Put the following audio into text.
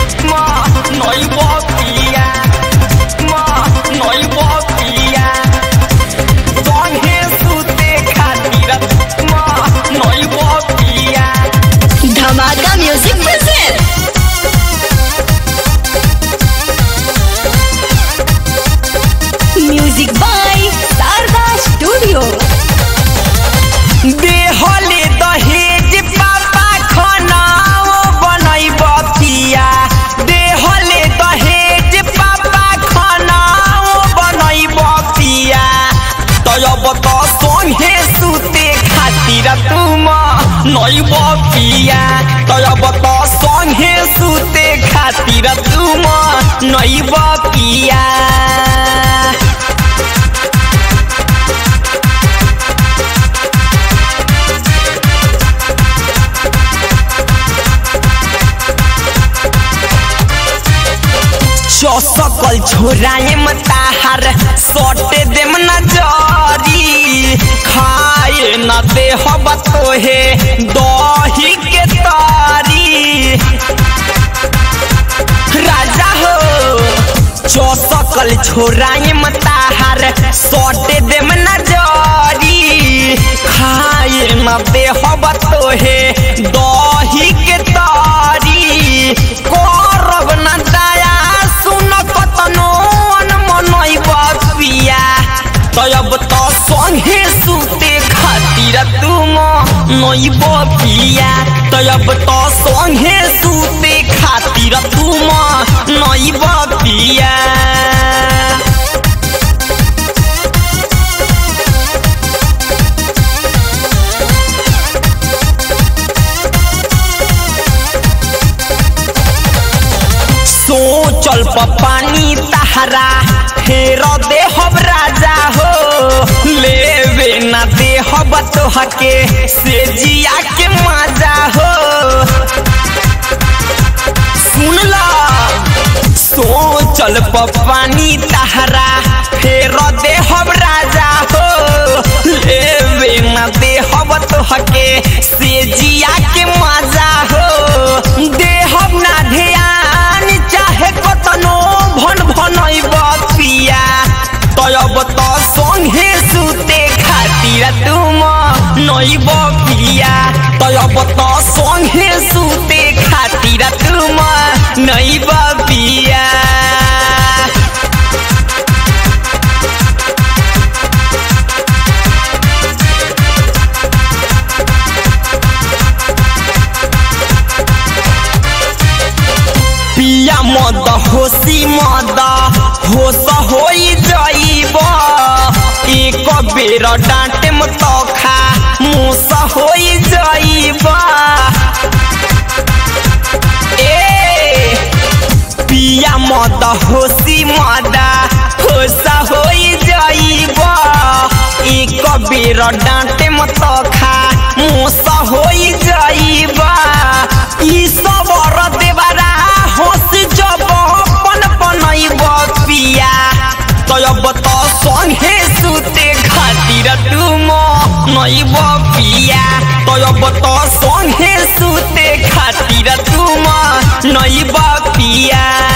ma নইব পিয়া মা নইব পিয়া সঙ্গে সুতে খাতির মা নইব পিয়া Dhamaka music present music by Sharda studio देहले दहेज पापा खनाओ बनैब पिया देहले दहेज पापा खनाओ बनैब पिया तब त संगे सुते खातिर तुम नैब पिया तब त संगे सुते खातिर तुम नैब पिया चौसकल छोराए मताहार सटे देम न जरी खाए न दे हब तोहे दही के तारी राजा हो चौसकल छोराए मताहार सटे देम न जरी खाए न दे हब तोहे दही के तारी करब न दया सुन कतनो मनैब पिया तब त संगे सुते खातिर तुम नैब पिया तब त संगे सुते खातिर तुम नैब पिया सोचल पानी तहरा फेर दे हब राजा हो लेवे न दे हब तोहके से जिया के मजा हो सुन ला सोचल पानी तहरा फेर दे हब राजा हो लेवे न दे हब तोहके से जिया के मजा हो देहब ना ध्यान चाहे कतनो भन भनैब पिया तब त संगे सुते खातिर तुम नैब पिया तब त संगे सुते खातिर तुम नैब पिया पिया मद होसी मद होस होई जाइब एक बेर डांटे तो खा मुस होई जाइब ए पिया मद होसी मद होस होई जाइब एक बेर डांटे तो खा मुस होई जाइब ई सब देवरा हंस जब पन पनैब पिया तब त संगे सुते खातिर तुम नैब पिया तब त संगे सुते खातिर तुम नैब पिया